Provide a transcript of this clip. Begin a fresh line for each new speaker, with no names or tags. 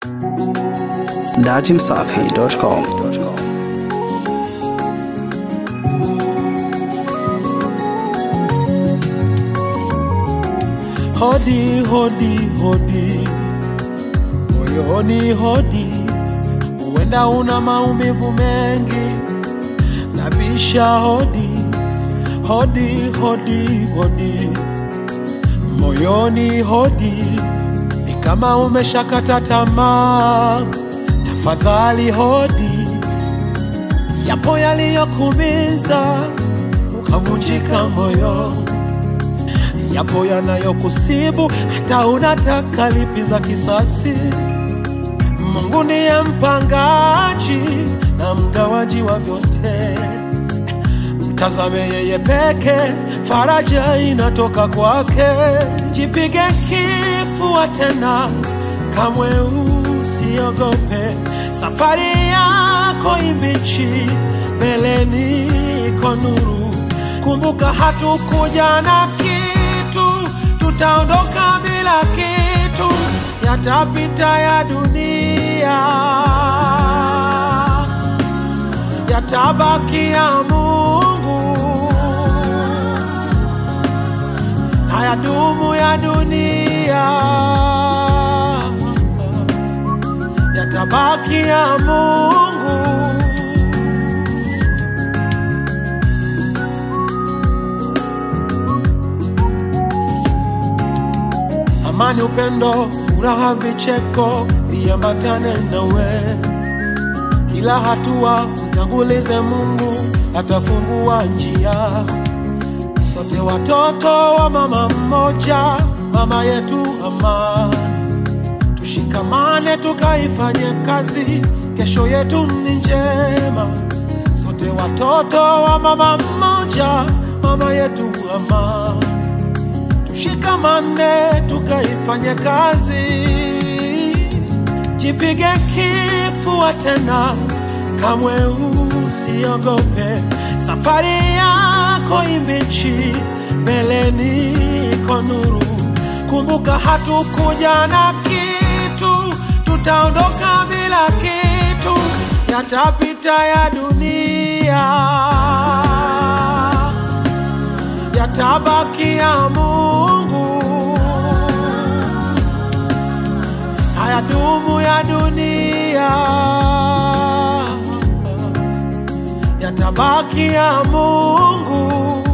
dachimsafi.com.
Hodi, hodi, hodi, moyoni hodi, huenda una maumivu mengi, nabisha hodi, hodi, hodi, hodi, moyoni hodi, ni kama umeshakata tamaa, tafadhali hodi, yapo yaliyokumiza ukavunjika moyo yapo yanayokusibu hata unataka lipiza kisasi. Mungu ndiye mpangaji na mgawaji wa vyote, mtazame yeye peke, faraja inatoka kwake. Jipige kifua tena, kamwe usiogope, safari yako imbichi, mbeleni iko nuru. Kumbuka hatukuja na kitu, tutaondoka bila kitu, yatapita ya dunia, yatabaki ya Mungu, hayadumu ya dunia, yatabaki ya Mungu. amani, upendo, furaha, vicheko viambatane nawe kila hatua. Mtangulize Mungu, atafungua njia. Sote watoto wa mama mmoja, mama yetu amani. Tushikamane tukaifanye kazi, kesho yetu ni njema. Sote watoto wa mama mmoja, mama yetu amani tushikamane tukaifanye kazi, jipige kifua tena, kamwe usiogope, safari yako imbichi, mbeleni iko nuru. Kumbuka hatukuja na kitu, tutaondoka bila kitu, yatapita ya dunia yatabaki ya Mungu, hayadumu ya dunia, yatabaki ya Mungu.